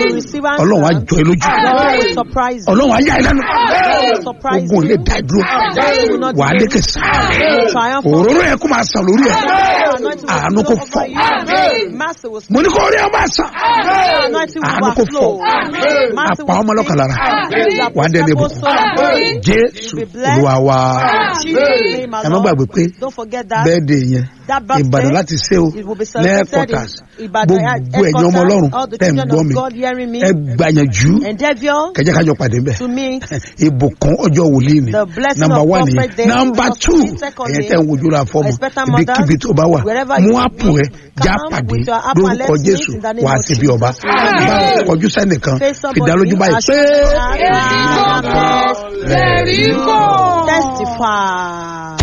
will receive answer. ọlọ́run á jọ ẹ lójú God will surprise you. ọlọ́run á yà ẹ lẹ́nu God will surprise ogun ò lè you. dá ẹ dúró Devil will not wà á delay lékè you. sá You will triumph. òróró yẹ kó máa sàn lórí ẹ Anointing will àánú flow kò over fọ you. Mercy will mo ní kó rí ẹ máa sàn Anointing will àánú kò fọ overflow. Mercy àpá ọmọ lọ́kàn lára wà á dẹ́nu ibùkún jésù olúwa wa ẹ má gbàgbé pé Don't forget that. bẹ́ẹ̀ de yẹn That birthday, ìbàdàn láti ṣe o It will be celebrated lẹ́ẹ̀kọ́tàs in Ibadan gbogbo ẹ̀yin ọmọ ọlọ́run All the tẹ̀ ń children gbọ́ of mi God hearing me. ẹ gbàyànjú Endeavor kẹjẹ kájọ pàdé mbẹ to meet ìbùkún ọjọ́ wòlíì ni The blessing nọmba of wà prophet nìyẹn day, nọmba first two day, second ẹ̀yẹ day. tẹ̀ ń wojú ra fọ́ọ̀mù Expectant mothers, ibikíbi tó bá wà wherever mú you àpò be, ẹ já come pàdé with your apple and lórúkọ let's jésù meet in the name wà á of sí bí ọba Jesus. bá kọjú sẹ́nìkan Face somebody fìdálójú báyìí as pé. you are. Testify. Testify.